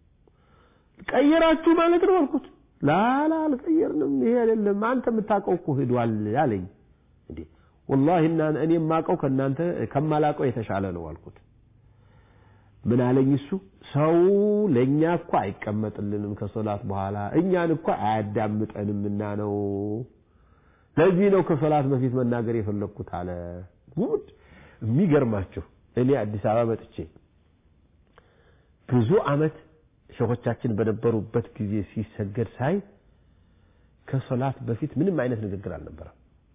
ቀየራችሁ ማለት ነው አልኩት ላላ አልቀየርንም ይሄ አይደለም አንተ የምታውቀው እኮ ሄዷል አለኝ እንዴ ወላሂ እኔ የማውቀው ከእናንተ ከማላውቀው የተሻለ ነው አልኩት ምን አለኝ እሱ ሰው ለእኛ እኮ አይቀመጥልንም ከሶላት በኋላ እኛን እኮ አያዳምጠንምና ነው ለዚህ ነው ከሶላት በፊት መናገር የፈለግኩት አለ ጉድ የሚገርማችሁ እኔ አዲስ አበባ መጥቼ ብዙ አመት ሸኾቻችን በነበሩበት ጊዜ ሲሰገድ ሳይ ከሶላት በፊት ምንም አይነት ንግግር አልነበረም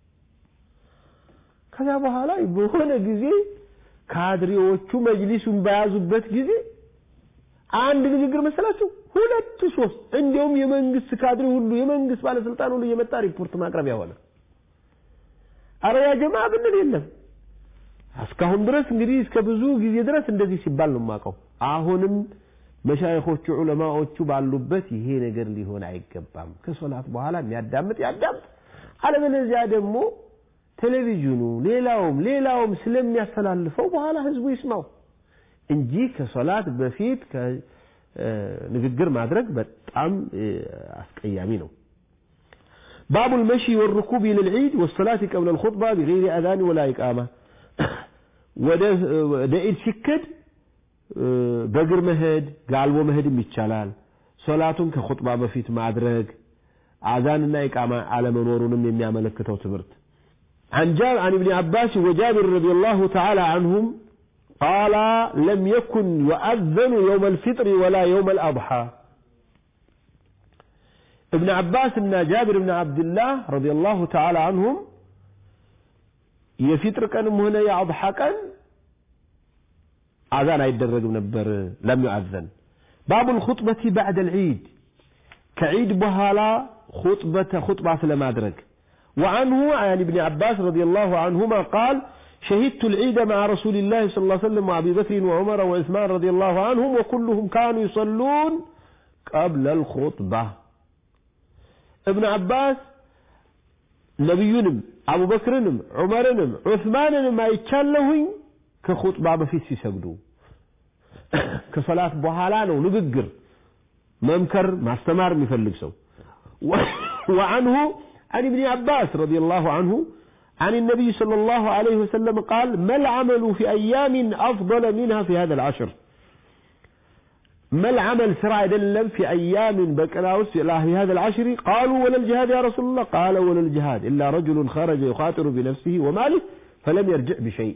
ከዛ በኋላ በሆነ ጊዜ ካድሬዎቹ መጅሊሱን በያዙበት ጊዜ አንድ ንግግር መሰላችሁ ሁለት ሶስት እንዲያውም የመንግስት ካድሬ ሁሉ የመንግስት ባለስልጣን ሁሉ እየመጣ ሪፖርት ማቅረቢያ ሆነ አረ ያ ጀማ ብንል የለም እስካሁን ድረስ እንግዲህ እስከ ብዙ ጊዜ ድረስ እንደዚህ ሲባል ነው የማውቀው አሁንም መሻይኾቹ ዑለማዎቹ ባሉበት ይሄ ነገር ሊሆን አይገባም ከሶላት በኋላ የሚያዳምጥ ያዳምጥ አለበለዚያ ደግሞ ቴሌቪዥኑ ሌላውም ሌላውም ስለሚያስተላልፈው በኋላ ህዝቡ ይስማው እንጂ ከሶላት በፊት ንግግር ማድረግ በጣም አስቀያሚ ነው باب المشي والركوب إلى العيد والصلاة قبل الخطبة بغير أذان ولا إقامة ወደ ኢድ ሲከድ በእግር መሄድ ጋልቦ መሄድም ይቻላል ሶላቱን ከኹጥባ በፊት ማድረግ አዛንና ኢቃማ አለመኖሩንም የሚያመለክተው ትምህርት عن جاب عن ابن عباس وجابر رضي الله تعالى عنهم قال لم يكن يؤذن يوم الفطر ولا يوم الأضحى ابن عباس እና جابر بن عبد الله رضي الله تعالى عنهم የፊጥር ቀንም ሆነ የአضሓ ቀን አዛን አይደረግም ነበር ለም ዩአዘን ባቡ الخطبة بعد العيد ከዒድ በኋላ خطبة خطبة ስለማድረግ وعنه عن ابن عباس رضي الله عنهما قال شهدت العيد مع رسول الله صلى الله عليه وسلم وأبي بكر وعمر وعثمان رضي الله عنهم وكلهم كانوا يصلون قبل الخطبة ابن عباس ነቢዩንም አቡበክርንም ዑመርንም ዑስማንንም አይቻለሁኝ ከኹጥባ በፊት ሲሰግዱ ከሰላት በኋላ ነው ንግግር መምከር ማስተማር የሚፈልግ ሰው وعنه عن ابن عباس رضي الله عنه عن النبي صلى الله عليه وسلم قال ما العمل في أيام أفضل منها في هذا العشر ما العمل سرع يدلم في أيام بكراوس في هذا العشر قالوا ولا الجهاد يا رسول الله قال ولا الجهاد إلا رجل خرج يخاطر بنفسه وماله فلم يرجع بشيء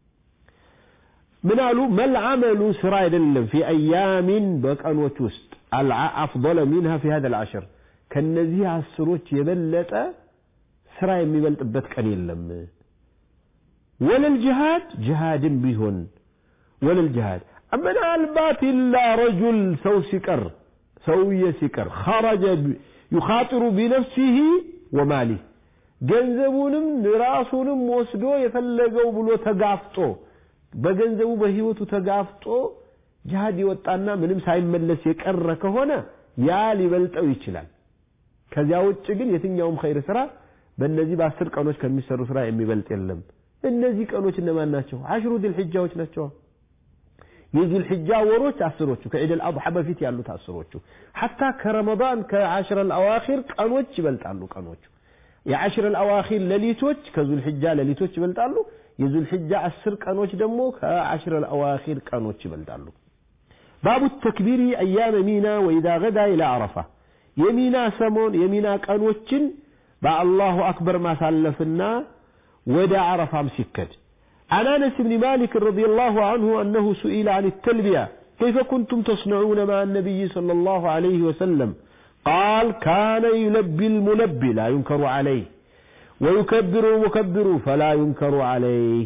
من قالوا ما العمل سرع يدلم في أيام بكراوس وسط أفضل منها في هذا العشر كالنزيه عسروች የበለጠ ስራ የሚበልጥበት ቀን የለም ወለል ጅሃድ ጅሃድም ቢሆን ወለል ጅሃድ ምናልባት ኢላ ረጁል ሰው ሲቀር ሰውዬ ሲቀር ኸረጀ ዩኻጢሩ ቢነፍሲህ ወማሊህ ገንዘቡንም ራሱንም ወስዶ የፈለገው ብሎ ተጋፍጦ በገንዘቡ በህይወቱ ተጋፍጦ ጅሃድ የወጣና ምንም ሳይመለስ የቀረ ከሆነ ያ ሊበልጠው ይችላል ከዚያ ውጭ ግን የትኛውም ኸይር ስራ በእነዚህ በአስር ቀኖች ከሚሰሩ ስራ የሚበልጥ የለም እነዚህ ቀኖች እነማን ናቸው አሽሩ ዚል ሒጃዎች ናቸው የዚል ሒጃ ወሮች አስሮቹ ከዒድ አልአድሓ በፊት ያሉት አስሮቹ ሐታ ከረመዳን ከዓሽረ አልአዋኺር ቀኖች ይበልጣሉ ቀኖቹ የዓሽረ አልአዋኺር ሌሊቶች ከዙል ሒጃ ሌሊቶች ይበልጣሉ የዙል ሒጃ አስር ቀኖች ደግሞ ከዓሽረ አልአዋኺር ቀኖች ይበልጣሉ ባቡ ተክቢሪ አያመ ሚና ወኢዛ ገዳ ኢላ አረፋ የሚና ሰሞን የሚና ቀኖችን በአላሁ አክበር ማሳለፍና ወደ አረፋም ሲከድ عن انس بن مالك رضي الله عنه انه سئل عن التلبيه كيف كنتم تصنعون مع النبي صلى الله عليه وسلم قال كان يلبي الملبي لا ينكر عليه ويكبر المكبر فلا ينكر عليه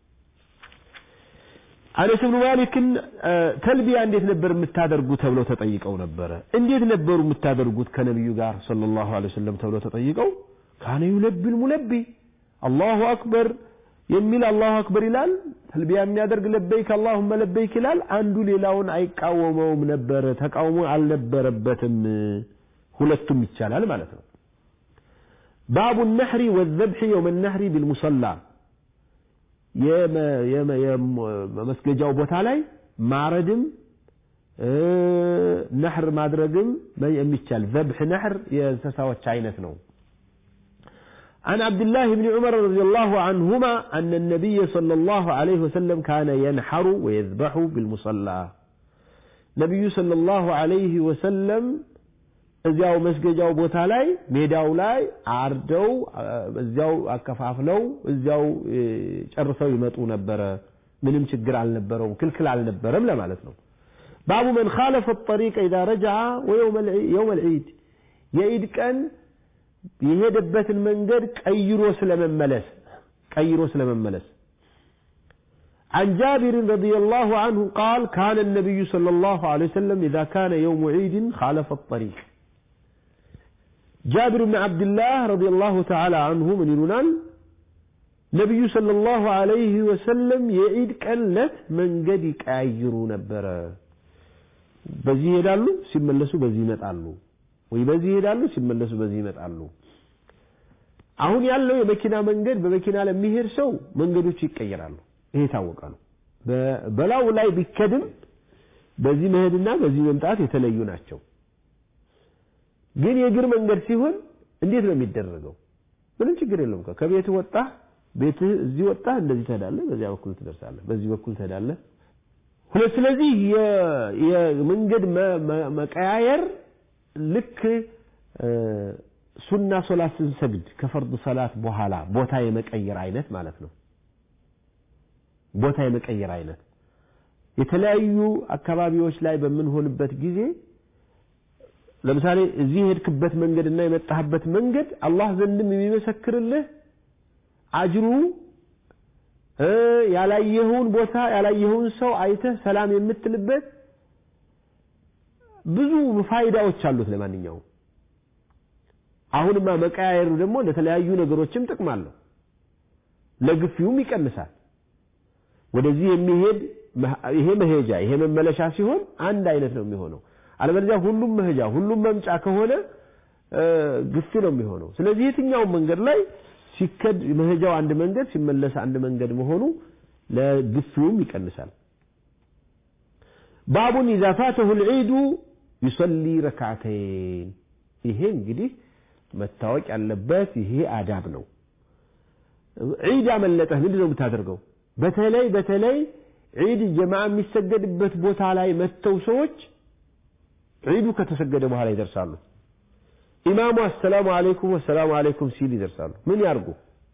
አነስ ብኑ ማሊክን ተልቢያ እንዴት ነበር የምታደርጉት ተብለው ተጠይቀው ነበረ እንዴት ነበሩ የምታደርጉት ከነቢዩ ጋር ሰለላሁ ዐለይሂ ወሰለም ተብለው ተጠይቀው ካነ ዩለቢል ሙለቢ አላሁ አክበር የሚል አላሁ አክበር ይላል ተልቢያ የሚያደርግ ለበይክ አላሁመ ለበይክ ይላል አንዱ ሌላውን አይቃወመውም ነበረ ተቃውሞ አልነበረበትም ሁለቱም ይቻላል ማለት ነው ባቡ ነሕሪ ወዘብሒ የውመ ነሕሪ ቢልሙሰላ የመስገጃው ቦታ ላይ ማረድም ነሕር ማድረግም የሚቻል ዘብሕ ነሕር የእንስሳዎች አይነት ነው عن عبد الله بن عمر رضي الله عنهما أن النبي صلى الله عليه وسلم كان ينحر ويذبح بالمصلى نبي صلى الله عليه وسلم እዚያው መስገጃው ቦታ ላይ ሜዳው ላይ አርደው እዚያው አከፋፍለው እዚያው ጨርሰው ይመጡ ነበረ ምንም ችግር አልነበረውም ክልክል አልነበረም ለማለት ነው ባቡ መን خالف الطريق اذا رجع ويوم يوم العيد የኢድ ቀን የሄደበትን መንገድ ቀይሮ ስለመመለስ ቀይሮ ስለመመለስ عن جابر رضي الله عنه قال كان النبي صلى الله عليه وسلم إذا كان يوم عيد خالف الطريق جابر بن عبد الله رضي الله تعالى عنه من يلونان نبي صلى الله عليه وسلم يعيد كلت من قد يكايروا نبرا በዚህ ይሄዳሉ ሲመለሱ በዚህ ይመጣሉ ወይ በዚህ ይሄዳሉ ሲመለሱ በዚህ ይመጣሉ አሁን ያለው የመኪና መንገድ በመኪና ለሚሄድ ሰው መንገዶች ይቀየራሉ ይሄ የታወቀ ነው በላው ላይ ቢከድም በዚህ መሄድና በዚህ መምጣት የተለዩ ናቸው ግን የእግር መንገድ ሲሆን እንዴት ነው የሚደረገው ምንም ችግር የለውም ከቤት ወጣ ቤትህ እዚህ ወጣ እንደዚህ ትሄዳለህ በዚያ በኩል ትደርሳለህ በዚህ በኩል ትሄዳለህ ሁለት ስለዚህ የመንገድ መቀያየር ልክ ሱና ሶላት ስንሰግድ ከፈርድ ሰላት በኋላ ቦታ የመቀየር አይነት ማለት ነው ቦታ የመቀየር አይነት የተለያዩ አካባቢዎች ላይ በምንሆንበት ጊዜ ለምሳሌ እዚህ የሄድክበት መንገድ እና የመጣህበት መንገድ አላህ ዘንድም የሚመሰክርልህ አጅሩ ያላየኸውን ቦታ ያላየኸውን ሰው አይተህ ሰላም የምትልበት ብዙ ፋይዳዎች አሉት ለማንኛውም አሁንማ መቀያየሩ ደግሞ ለተለያዩ ነገሮችም ጥቅም አለው ለግፊውም ይቀንሳል ወደዚህ የሚሄድ ይሄ መሄጃ ይሄ መመለሻ ሲሆን አንድ አይነት ነው የሚሆነው አለበለዚያ ሁሉም መሄጃ ሁሉም መምጫ ከሆነ ግፊ ነው የሚሆነው ስለዚህ የትኛውም መንገድ ላይ ሲከድ መሄጃው አንድ መንገድ ሲመለስ አንድ መንገድ መሆኑ ለግፊውም ይቀንሳል ባቡን ኢዛ ፋተሁ ልዒዱ ዩሰሊ ረክዓተይን ይሄ እንግዲህ መታወቅ ያለበት ይሄ አዳብ ነው ዒድ ያመለጠህ ምንድን ነው የምታደርገው በተለይ በተለይ ዒድ ጀማዓ የሚሰገድበት ቦታ ላይ መጥተው ሰዎች ዒዱ ከተሰገደ በኋላ ይደርሳሉ ኢማሙ አሰላሙ አለይኩም ወሰላሙ አለይኩም ሲል ይደርሳሉ ምን ያርጉ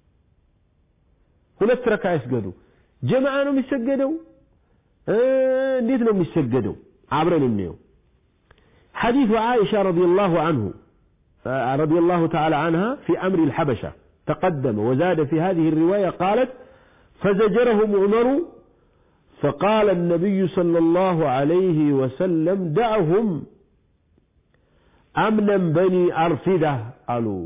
ሁለት ረካ ይስገዱ ጀማዓ ነው የሚሰገደው እንዴት ነው የሚሰገደው አብረን እንየው حديث عائشة رضي الله عنه رضي الله تعالى عنها في أمر الحبشة تقدم وزاد في هذه الرواية قالت فزجرهم عمر فقال النبي صلى الله عليه وسلم دعهم أمنا بني أرفدة قالوا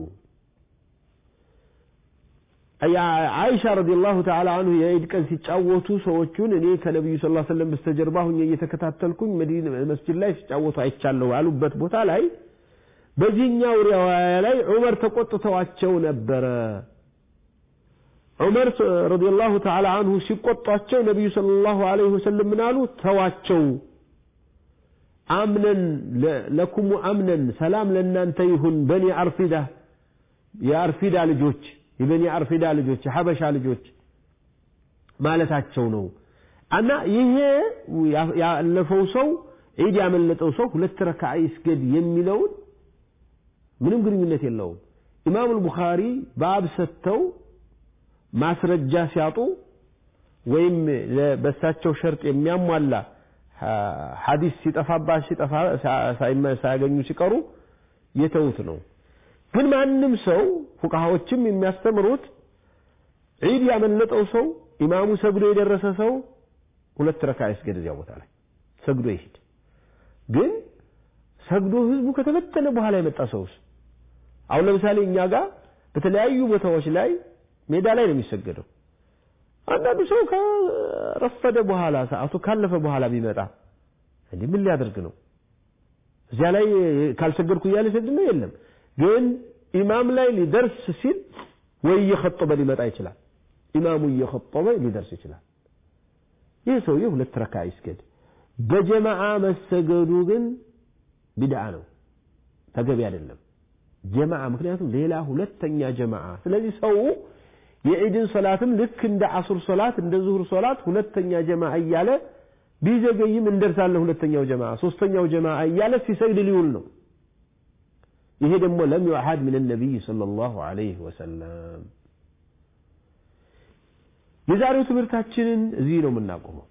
አይሻ ረዲየላሁ ተዓላ አንሁ የዒድ ቀን ሲጫወቱ ሰዎቹን እኔ ከነቢዩ ስ ሰለም በስተጀርባ ሁኜ እየተከታተልኩኝ መዲና መስጅድ ላይ ሲጫወቱ አይቻለሁ ያሉበት ቦታ ላይ በዚህኛው ሪዋያ ላይ ዑመር ተቆጥተዋቸው ነበረ ዑመር ረዲየላሁ ተዓላ አንሁ ሲቆጧቸው ነቢዩ ሰለላሁ ዐለይሂ ወሰለም ምን አሉ ተዋቸው አምነን ለኩሙ አምነን ሰላም ለእናንተ ይሁን በኒ አርፊዳ የአርፊዳ ልጆች የበኒ አርፊዳ ልጆች የሐበሻ ልጆች ማለታቸው ነው እና ይሄ ያለፈው ሰው ዒድ ያመለጠው ሰው ሁለት ረካዓ ይስገድ የሚለውን ምንም ግንኙነት የለውም ኢማም አልቡኻሪ ባብ ሰጥተው ማስረጃ ሲያጡ ወይም በሳቸው ሸርጥ የሚያሟላ ሐዲስ ሲጠፋባ ሲጠፋ ሳያገኙ ሲቀሩ የተውት ነው ግን ማንም ሰው ፉቃሃዎችም የሚያስተምሩት ዒድ ያመለጠው ሰው ኢማሙ ሰግዶ የደረሰ ሰው ሁለት ረካ ይስገድ እዚያ ቦታ ላይ ሰግዶ ይሄድ ግን ሰግዶ ህዝቡ ከተበተነ በኋላ የመጣ ሰውስ አሁን ለምሳሌ እኛ ጋር በተለያዩ ቦታዎች ላይ ሜዳ ላይ ነው የሚሰገደው አንዳንዱ ሰው ከረፈደ በኋላ ሰዓቱ ካለፈ በኋላ ቢመጣ እንዲህ ምን ሊያደርግ ነው እዚያ ላይ ካልሰገድኩ እያለ ሰግድ ነው የለም ግን ኢማም ላይ ሊደርስ ሲል ወይ እየኸጠበ ሊመጣ ይችላል ኢማሙ እየኸጠበ ሊደርስ ይችላል ይህ ሰውዬ ሁለት ረካ ይስገድ በጀማዓ መሰገዱ ግን ቢድዓ ነው ተገቢ አይደለም ጀማዓ ምክንያቱም ሌላ ሁለተኛ ጀማዓ ስለዚህ ሰው የዒድን ሶላትም ልክ እንደ አሱር ሶላት እንደ ዙሁር ሶላት ሁለተኛ ጀማዓ እያለ ቢዘገይም እንደርሳለን ሁለተኛው ጀማዓ ሶስተኛው ጀማዓ እያለ ሲሰግድ ሊውል ነው ይሄ ደግሞ ለም ዩዓድ ምን ነቢይ ሰለላሁ ዐለይሂ ወሰለም የዛሬው ትምህርታችንን እዚህ ነው የምናቆመው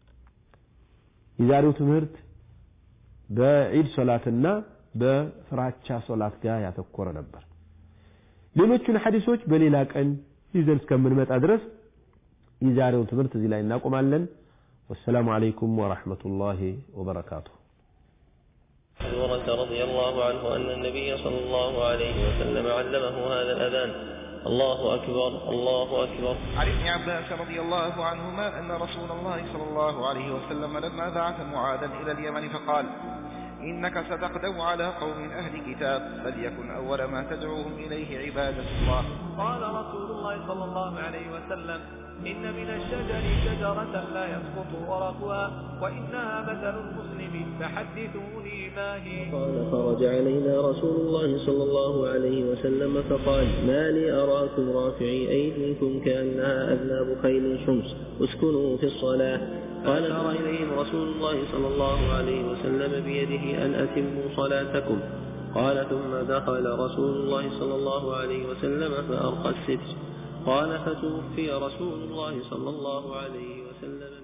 የዛሬው ትምህርት በዒድ ሶላትና በፍራቻ ሶላት ጋር ያተኮረ ነበር ሌሎቹን ሐዲሶች በሌላ ቀን ይዘን እስከምንመጣ ድረስ የዛሬውን ትምህርት እዚህ ላይ እናቆማለን ወሰላሙ አለይኩም ወረሕመቱላሂ ወበረካቱሁ هريرة رضي الله عنه أن النبي صلى الله عليه وسلم علمه هذا الأذان الله أكبر الله أكبر عن ابن عباس رضي الله عنهما أن رسول الله صلى الله عليه وسلم لما بعث معاذا إلى اليمن فقال إنك ستقدم على قوم أهل كتاب فليكن أول ما تدعوهم إليه عبادة الله قال رسول الله صلى الله عليه وسلم إن من الشجر شجرة لا يسقط ورقها وإنها مثل المسلم فحدثوني ما هي قال فرج علينا رسول الله صلى الله عليه وسلم فقال ما لي أراكم رافعي أيديكم كأنها أذناب خيل شمس اسكنوا في الصلاة قال أشار إليهم رسول الله صلى الله عليه وسلم بيده أن أتموا صلاتكم قال ثم دخل رسول الله صلى الله عليه وسلم فأرقى الستر قال فتوفي رسول الله صلى الله عليه وسلم